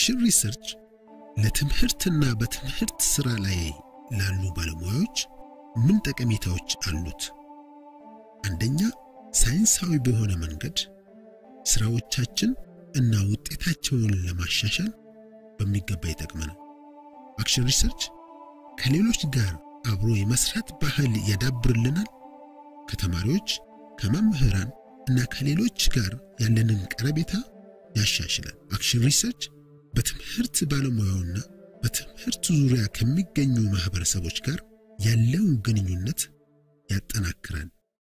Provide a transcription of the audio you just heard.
አክሽን ሪሰርች ለትምህርትና በትምህርት ሥራ ላይ ላሉ ባለሙያዎች ምን ጠቀሜታዎች አሉት? አንደኛ፣ ሳይንሳዊ በሆነ መንገድ ሥራዎቻችን እና ውጤታቸውን ለማሻሻል በሚገባ ይጠቅመናል። አክሽን ሪሰርች ከሌሎች ጋር አብሮ የመስራት ባህል ያዳብርልናል። ከተማሪዎች፣ ከመምህራን እና ከሌሎች ጋር ያለንን ቀረቤታ ያሻሽላል። አክሽን ሪሰርች በትምህርት ባለሙያውና በትምህርት ዙሪያ ከሚገኙ ማህበረሰቦች ጋር ያለውን ግንኙነት ያጠናክራል።